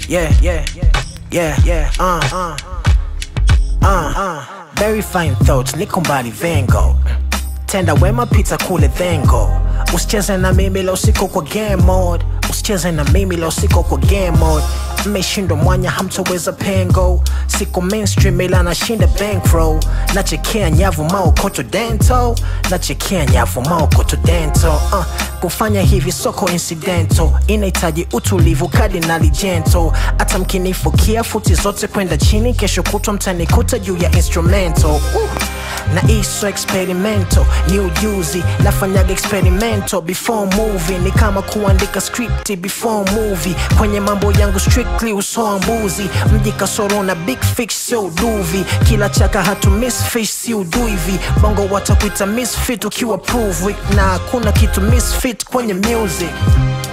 yeah, yeah, yeah, yeah, uh, uh, uh, uh. Very fine thoughts, niko mbali vengo tenda wema pita kule vengo usicheze na mimi la usiku kwa game mode usicheze na mimi la usiku kwa game mode mmeshindwa mwanya hamtoweza pengo siko mainstream ila nashinda bankroll nachekea nyavu maokoto dento nachekea nyavu maokoto dento uh, kufanya hivi soko incidental inahitaji utulivu kadinali jento hata mkinifukia futi zote kwenda chini kesho kutwa mtanikuta juu ya instrumental uh na iso experimento ni ujuzi nafanyaga experimento before movie ni kama kuandika script before movie kwenye mambo yangu strictly usoa mbuzi mji kasoro na big fish sio uduvi kila chaka hatu misfish si uduivi bongo watakuita misfit ukiwa prove weak na hakuna kitu misfit kwenye music